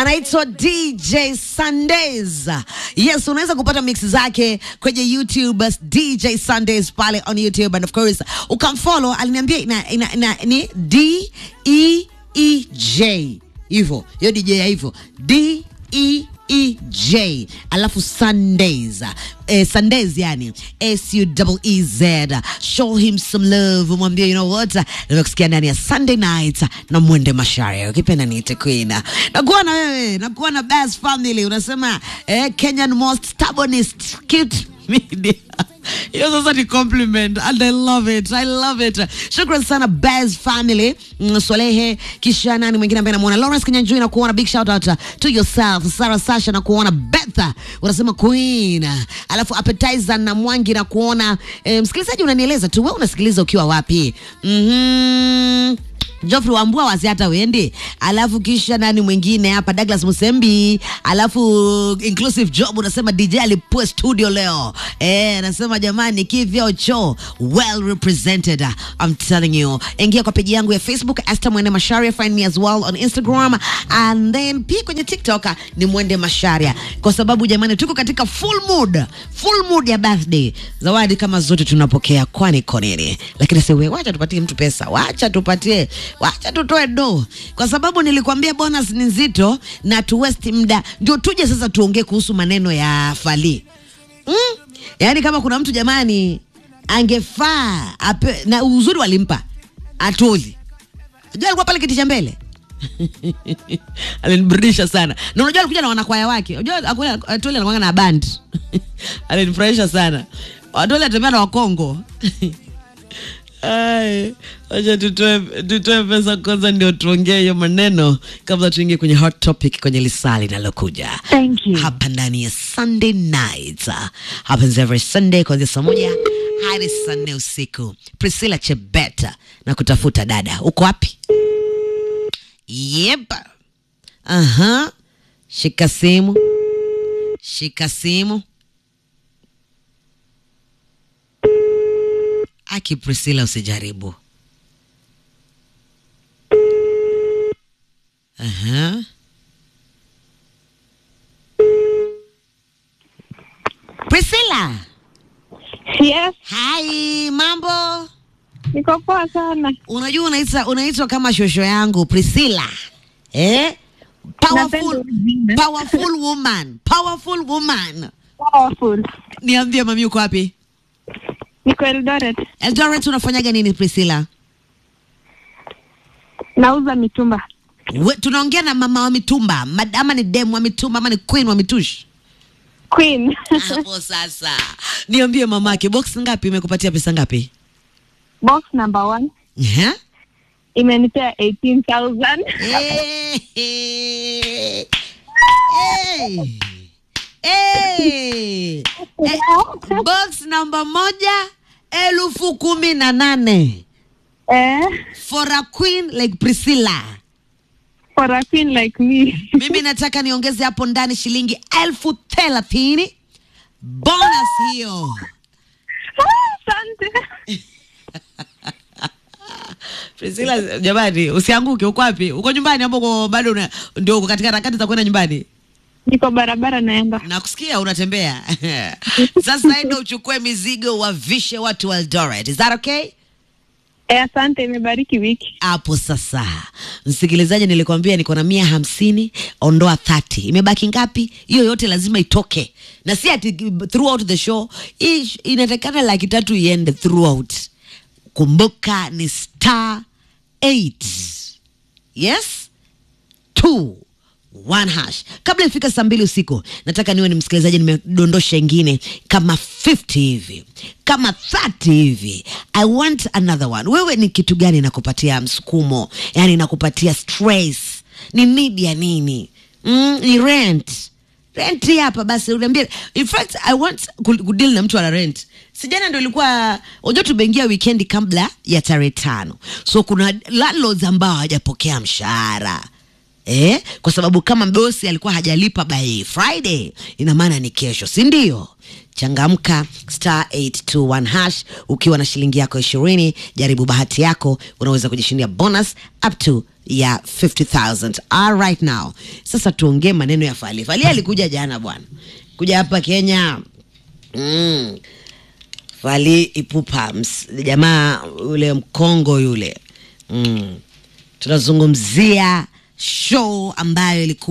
anaitwa DJ Sundays. Yes, unaweza kupata mix zake kwenye YouTube DJ Sundays pale on YouTube and of course ukamfollow. Aliniambia ina, ina, ina, ni D E E J hivyo, hiyo DJ ya hivyo D E E J alafu Sundays eh, Sundays yani S U double E Z. Show him some love, mwambie you know what, nimekusikia ndani ya Sunday night na mwende Mashari, ukipenda niite Queen. Nakuwa na wewe, nakuwa na Best Family, unasema eh, Kenyan most stubbornest cute media hiyo sasa ni compliment and I love it, I love it. Shukran sana Baz Family, mm, Swalehe, kisha nani mwingine ambaye namuona Lawrence Kinyanjui na kuona big shout out to yourself, Sarah Sasha na kuona Betha, unasema Queen, alafu appetizer na Mwangi na kuona eh, msikilizaji unanieleza tu wewe unasikiliza ukiwa wapi? Mhm. Geoffrey Wambua wasi hata wendi, alafu kisha nani mwingine hapa, Douglas Musembi, alafu inclusive job unasema DJ alipua studio leo eh, anasema jamani, kivyo cho well represented. I'm telling you, ingia kwa peji yangu ya Facebook Esther Mwende Masharia, find me as well on Instagram and then pia kwenye TikTok ni Mwende Masharia, kwa sababu jamani, tuko katika full mood, full mood ya birthday. Zawadi kama zote tunapokea, kwani koneni, lakini sasa wewe, wacha tupatie mtu pesa, wacha tupatie wacha tutoe do, kwa sababu nilikwambia bonus ni nzito na tuwesti muda, ndio tuje sasa tuongee kuhusu maneno ya Fally mm? Yaani kama kuna mtu jamani angefaa ape, na uzuri walimpa atoli, unajua alikuwa pale kiti cha mbele aliniburudisha sana, na unajua alikuja na wanakwaya wake. Unajua Atoli anakuwa na band alinifurahisha sana. Atoli atembea na Wakongo Ai, wacha tutoe tutoe pesa kwanza, ndio tuongee hiyo maneno kabla tuingie kwenye hot topic kwenye lisali linalokuja Thank you. hapa ndani ya Sunday night. Uh, happens every Sunday kuanzia saa moja hadi saa nne usiku. Priscilla Chebeta na kutafuta dada, uko wapi? Yep. Aha. Shika simu, shika simu. Aki Priscilla, usijaribu. Aha. Priscilla, Yes, hai, mambo? niko poa sana. Unajua unaitwa unaitwa kama shosho yangu Priscilla. Eh? Powerful, Napenda jina. powerful woman, powerful woman. Powerful. Niambie mami, uko wapi? Niko Eldoret. Eldoret, unafanyaga nini Priscilla? Nauza mitumba. We, tunaongea na mama wa mitumba, mad- ama ni demu wa mitumba ama ni queen wa mitushi? Queen. Hapo sasa. Niambie mamake, box ngapi imekupatia pesa ngapi? Box number one. Eh? Imenipea 18,000. Hey, hey, hey, hey. Eh, box namba moja elfu kumi na nane Eh, for a queen like Priscilla. for a queen like me. Mimi nataka niongeze hapo ndani shilingi elfu thelathini bonus hiyo. Asante. Priscilla, jamani, usianguke. Uko wapi? Uko nyumbani hapo? Uko bado una, ndio uko katika harakati za kwenda nyumbani? Niko barabara naenda. Nakusikia unatembea. Sasa enda uchukue mizigo, wavishe watu wa Eldoret. Is that okay? Eh, asante, imebariki wiki. hapo sasa msikilizaji nilikwambia niko na mia hamsini ondoa 30 imebaki ngapi hiyo yote lazima itoke na si ati throughout the show Hii sh- inatakana laki tatu iende throughout kumbuka ni star 8 yes two one hash kabla ifika saa mbili usiku nataka niwe ni msikilizaji nimedondosha ingine kama 50 hivi kama 30 hivi i want another one wewe ni kitu gani inakupatia msukumo yani inakupatia stress ni need ya nini mm, ni rent rent hii hapa basi uniambie in fact i want ku- kudeal na mtu ana rent sijana ndo ilikuwa unajua tumeingia wikendi kabla ya tarehe tano so kuna landlords ambao hawajapokea mshahara eh? kwa sababu kama bosi alikuwa hajalipa by Friday, ina maana ni kesho, si ndio? changamka star 821 hash ukiwa na shilingi yako ishirini jaribu bahati yako unaweza kujishindia bonus up to ya 50000 All right now sasa tuongee maneno ya fali fali alikuja jana bwana kuja hapa kenya mm. fali ipupa ms- jamaa yule mkongo yule mm. tunazungumzia show ambayo ilikuwa